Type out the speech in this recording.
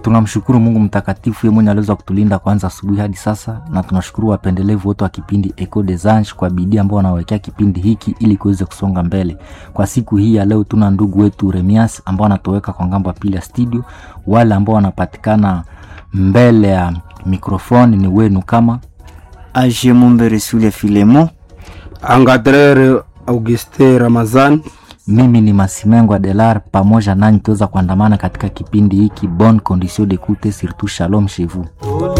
tunamshukuru mungu mtakatifu ye mwenye aliweza kutulinda kwanza asubuhi hadi sasa na tunashukuru wapendelevu wote wa kipindi eco des anges kwa bidii ambao wanawekea kipindi hiki ili kiweze kusonga mbele kwa siku hii ya leo tuna ndugu wetu remias ambao wanatoweka kwa ngambo ya pili ya studio wale ambao wanapatikana mbele ya mikrofoni ni wenu kama age mumbere sule filemo Angadrere Auguste Ramazan mimi ni masimengwa delar pamoja nanyi tuweza kuandamana katika kipindi hiki bon condition d'écoute surtout shalom chez vous